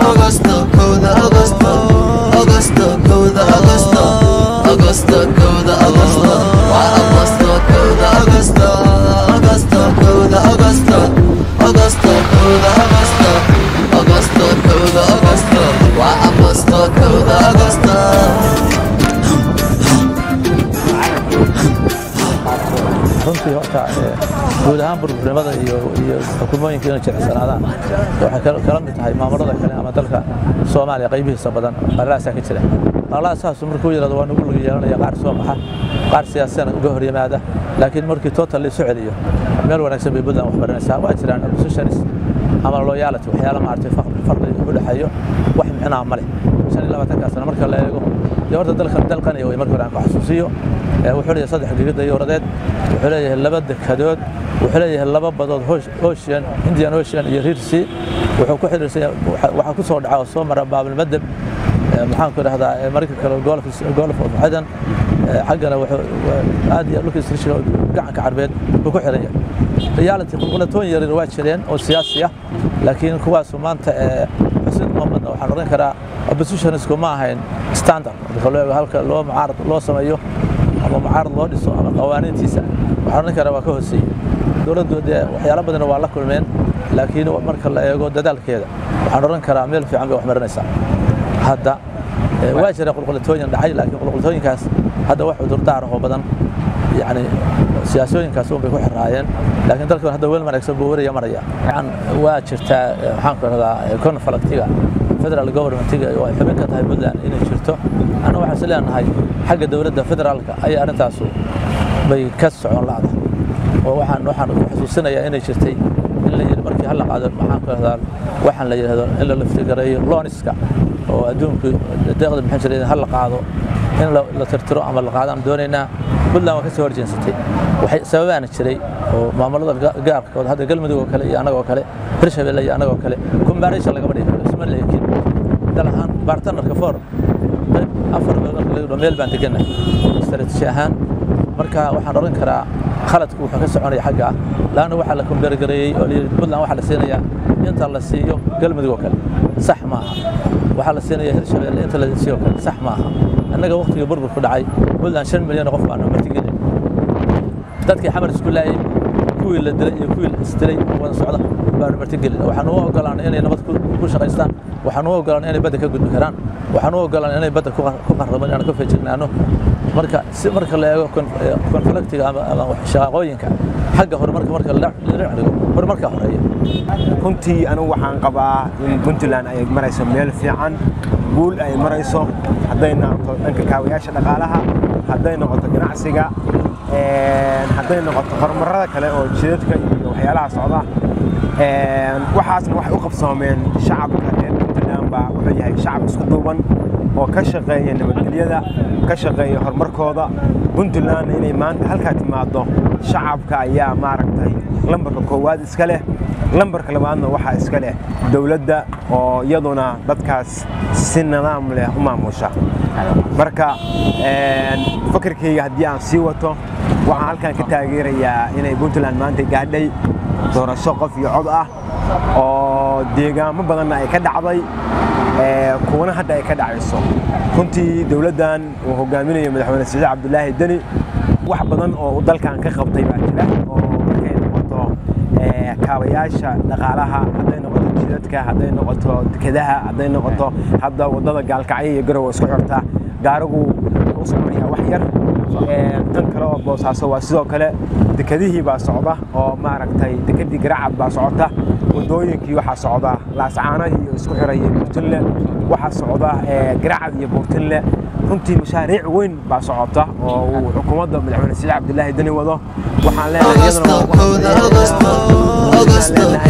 Augusto, kowda Augusto, Augusto, kowda Augusto, Augusto, kowda Augusto, waa Augusto, kowda Augusto, Augusto, kowda Augusto, Augusto, kowda Augusto, Augusto, kowda Augusto, waa Augusto, kowda Augusto. runtii horta ee, guud ahaan burburinimada iyo iyo xukuumooyinka inay jilicsanaadaan waxay kal- kala mid tahay maamulada kale ama dalka soomaaliya qaybihiisa badan qalalaasaa ka jira qalalaasaas markuu yidhahdo waa nagu laga yeelanaya qaar soo baxa qaar siyaasiyana uga hor yimaada laakiin markii total la isu celiyo meel wanaagsan bay puntland wax baranaysaa waa jiraan oppositionis ama loyalty waxyaala maaragtay faq- farqi u dhexeeyo wax micnaa ma leh shan iyo labaatankaa sano marka la eego dee horta dalkan dalqaniya wey marka hore aan ku xasuusiyo Ee, wuxuu leeyahay saddex gegida yowradeed wuxuu leeyahay laba dekadood wuxuu leeyahay laba badood Oce- ocean indian ocean iyo reer sea wuxuu ku xiriirsan yahay- waxa- waxaa ku soo dhaca oo soo mara baabilmadeb Ee, maxaan ku idhahdaa ee, marka kale golf golf of Aden Ee, xaggana wuxuu waa- aad iyo dhulka istrishiga gacanka carbeed buu ku xiran yahay reality qulqulatooyin yaryar waa jireen oo siyaasi ah laakiin kuwaasu maanta ee xusid muhamadna waxaan oran karaa oppositionisku ma ahayn standard marka loo eego halka loo mucaarad loo sameeyo ama mucaarad loo dhiso ama qawaaniintiisa waxaan oran karaa waa ka hooseeyey dowladdu dee waxyaalo badan waa la kulmeen laakiin marka la eego dadaalkeeda waxaan oran karaa meel fiican bay wax marinaysaa hadda ee, waa jira qulqulatooyin dhacay laakiin qulqulatooyinkaas hadda wax cudurdaar oo badan yani siyaasooyinkaas un bay ku xiraayeen laakiin dalkan hadda weel wanaagsan buu waraya maraya waxaan waa jirtaa eh, maxaan ku rahdaa conflictiga federal governmentiga oo ay xubin ka tahay puntland inay jirto anna waxaan is leenahay xagga dowladda federaalka ayaa arrintaasu bay ka socon la'da oo waxaan waxaan ku xasuusinayaa inay jirtay in la yidhi markii hal la qaado maxaan ku rahdaa waxaan la yidhahdo in la laftigareeyo looniska oo adduunku deeqda maxaan jiray hal la qaado in la la tirtiro ama la qaadaan doonaynaa puntland waa ka soo horjeensatay waxay sababaana jiray oo maamulada ga- gaarkood hadda galmudug oo kale iyo annagoo kale hirshabelle iyo annagoo kale kumbaaraysa lagama dhigi karo isma leekin dal ahaan bartanarka for qayb afar meel marka laga dhigo meel baan degannahay istaraatiiji ahaan marka waxaan oran karaa khaladku wuxuu ka soconaya xagga ah laanna waxaa la kumbeergareeyey oo layidhi puntland waxaa la siinayaa inta la siiyo galmudug oo kale sax maaha waxaa la siinaya hirshabelle inta la siiyo oo kale sax maaha annaga waqtigii burburku dhacay puntland shan milyan oo qof baanu martigelin dadkii xamar isku laayay kuwii la dilay iyo kuwii la isdilay wada socda baanu martigelin waxaan u ogolaanay inay nabad ku ku shaqaystaan waxaan u ogolaanay inay badda ka gudbi karaan waxaan u ogolaanay inay badda ku qar- ku qarraban inaan ka feejignaano marka si marka la eego konf- eh, konfliktiga ama ama wax shaqaqooyinka xagga horumarka marka la la dhigo horumarka horeeya runtii anigu waxaan qabaa in puntland ay marayso meel fiican guul ay marayso hadday noqoto dhanka kaawayaasha dhaqaalaha hadday noqoto ganacsiga een, hadday noqoto horumarada kale oo jidadka iyo waxyaalaha socda een, waxaasna waxay u qabsoomeen shacabka reer puntland baa wuxuu yahay shacab isku duuban oo ka shaqeeya nabadgelyada ka shaqeeya horumarkooda puntland inay maanta halkaa timaado shacabka ayaa maaragtay lambarka koowaad iska leh lambarka labaadna waxaa iska leh dowladda oo iyaduna dadkaas si nidaam leh u maamusha marka een, fikirkayga haddii aan sii wato waxaan halkan ka taageerayaa inay puntland maanta gaadhay doorasho qof iyo cod ah oo deegaamo badanna ay ka dhacday ee, kuwana hadda ay ka dhacayso runtii dowladdan uu hogaaminayo madaxweyne siciid cabdulaahi deni wax badan oo uu dalkan ka qabtay baa jira oo markay noqoto ee, kaabayaasha dhaqaalaha hadday noqoto jidadka hadday noqoto dekedaha hadday noqoto hadda wadada gaalkacyo iyo garowe isku xirta gaarigu wuxuu u soconayaa wax yar Ee, tan kale oo boosaaso waa sidoo kale dekedihii baa socda oo maaragtay dekedii garacad baa socota wadooyinkii waxaa socda laascaanahii iyo isku xiraya buurtinle waxaa socda ee, garacad iyo buurtinle runtii mashaariic weyn baa socota oo uu xukuumadda madaxweyne siciid cabdilaahi deni wado waxaan leenahay iyadana Augusto, waa- kowda Augusto, waxaan Augusto, leenahay